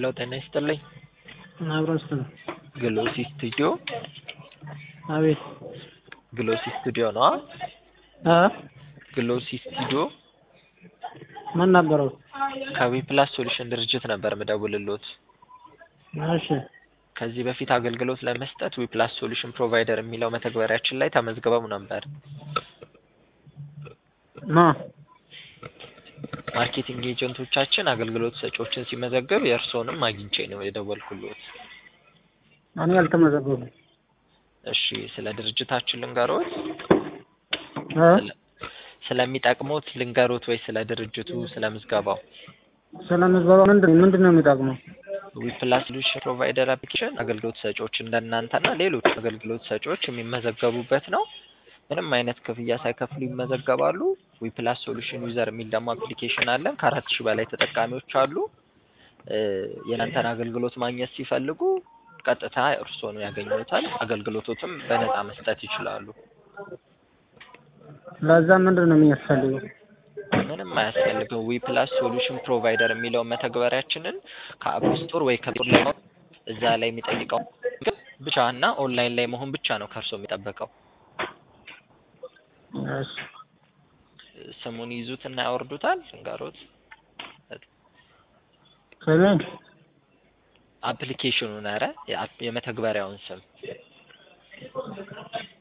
ሄሎ ጤና ይስጥልኝ። አብረን ስትል ግሎሲ ስቱዲዮ አቤት ግሎሲ ስቱዲዮ ነው። እ ግሎሲ ስቱዲዮ ምን ነበረው? ከዊፕላስ ሶሉሽን ድርጅት ነበር ምደውልሎት። እሺ ከዚህ በፊት አገልግሎት ለመስጠት ዊፕላስ ሶሉሽን ፕሮቫይደር የሚለው መተግበሪያችን ላይ ተመዝግበው ነበር። ማ ማርኬቲንግ ኤጀንቶቻችን አገልግሎት ሰጪዎችን ሲመዘግብ የእርስዎንም አግኝቼ ነው የደወልኩሎት። እኔ አልተመዘገቡም። እሺ ስለ ድርጅታችን ልንገሮት? እ ስለ- ስለሚጠቅሙት ልንገሮት ወይ ስለ ድርጅቱ ስለ ምዝገባው? ስለ ምዝገባ ምንድን ምንድን ነው የሚጠቅመው? ዊፕላስ ሶሉሽን ፕሮቫይደር አፕሊኬሽን አገልግሎት ሰጪዎች እንደናንተና ሌሎች አገልግሎት ሰጪዎች የሚመዘገቡበት ነው። ምንም አይነት ክፍያ ሳይከፍሉ ይመዘገባሉ። ዊፕላስ ሶሉሽን ዩዘር የሚል ደግሞ አፕሊኬሽን አለን። ከአራት ሺህ በላይ ተጠቃሚዎች አሉ። እ የእናንተን አገልግሎት ማግኘት ሲፈልጉ ቀጥታ እርስዎን ያገኙታል። አገልግሎቶትም በነፃ መስጠት ይችላሉ። ለዛ ምንድን ነው የሚያስፈልገው? ምንም አያስፈልገው። ዊፕላስ ሶሉሽን ፕሮቫይደር የሚለውን መተግበሪያችንን ከአፕ ስቶር ወይ ከፕሌይ ላይ እዛ ላይ የሚጠይቀው ብቻ እና ኦንላይን ላይ መሆን ብቻ ነው ከእርስዎ የሚጠበቀው። እሺ ስሙን ይዙት እና ያወርዱታል። እንጋሮት ስሜን አፕሊኬሽኑን ኧረ የአፕ- የመተግበሪያውን ስም